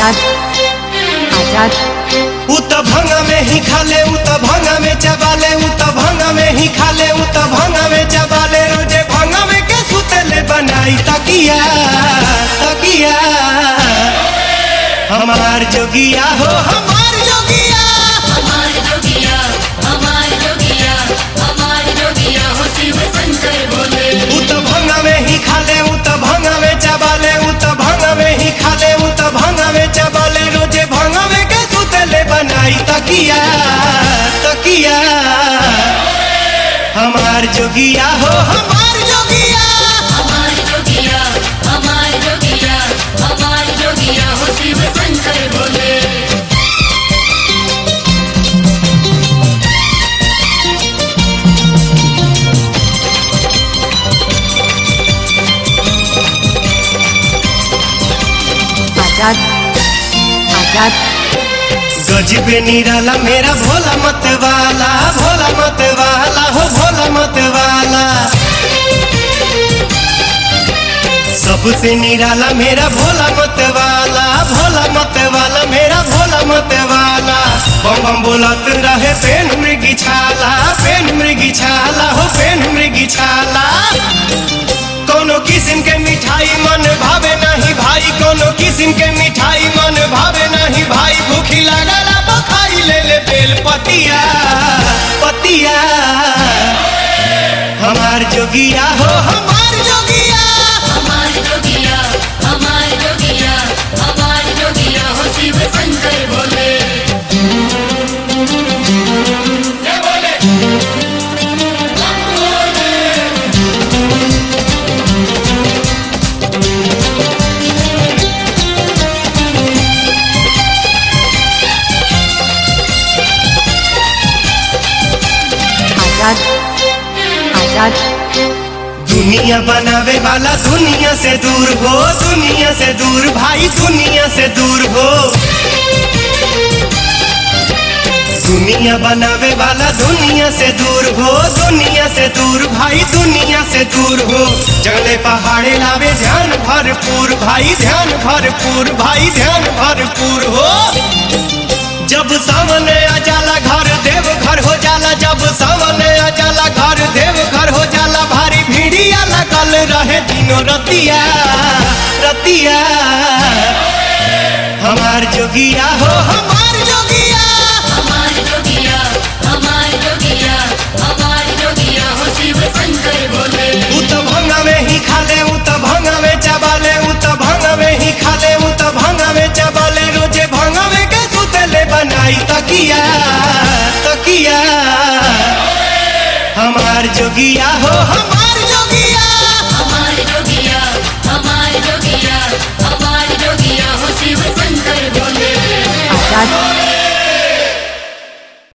आजाद आजाद उ त भंगा में ही खाले उ त भंगा में चबाले उ त भंगा में ही खाले उ त भंगा में चबाले रोजे भंगा में के सुतेले बनाई तकिया तकिया हमार जोगिया हो हमार जोगिया हमार जोगिया हमार जोगिया हमार जोगिया हो शिव शंकर भोले उ त भंगा में ही खाले उ त भंगा में चबाले उ त भंगा में ही खाले उ त भंगा में चबाले रोजे भंगा में के सुतेले बनाई तकिया तकिया हमार जोगिया हो हमार जोगिया हमार जोगिया हमार जोगिया हमार जोगिया हो शिव शंकर भोले आजाद आजाद गजबे निराला मेरा भोला मत वाला भोला मत वाला हो भोला मत वाला सबसे निराला मेरा भोला मत वाला भोला मत वाला मेरा भोला मत वाला बम बम बोलत रहे पेन मृगी छाला पेन मृगी छाला हो पेन मृगी छाला कोनो किस्म के मिठाई मन भावे नहीं भाई कोनो किस्म के मिठाई मन भावे नहीं भाई भूखी लागला बखाई ले ले बेल पतिया पतिया हमार जोगिया हो हमार जोगिया हमार जोगिया हमार जोगिया हमार जोगिया हो शिव शंकर भोले आजाद आजाद दुनिया बनावे वाला दुनिया से दूर हो दुनिया से दूर भाई दुनिया से दूर हो दुनिया बनावे वाला दुनिया से दूर हो दुनिया से दूर भाई दुनिया से दूर हो जंगले पहाड़े लावे ध्यान भरपूर भाई ध्यान भरपूर भाई ध्यान भरपूर हो जब सामने आ जाला घर देव घर हो जाला जब सामने आ जाला घर देव घर हो जाला भारी भीड़िया लगल रहे दिनों रतिया रतिया हमार जोगिया हो हमार जोगिया हमार जोगिया हमार जोगिया हमार जोगिया हो शिव शंकर भोले उ त भंगा में ही खाले उ त भंगा में चबाले उ त भंगा में ही खाले उ त भंगा में चबाले रोजे भंगा में के सुतेले बनाई तकिया तकिया हमार जोगिया हो हमार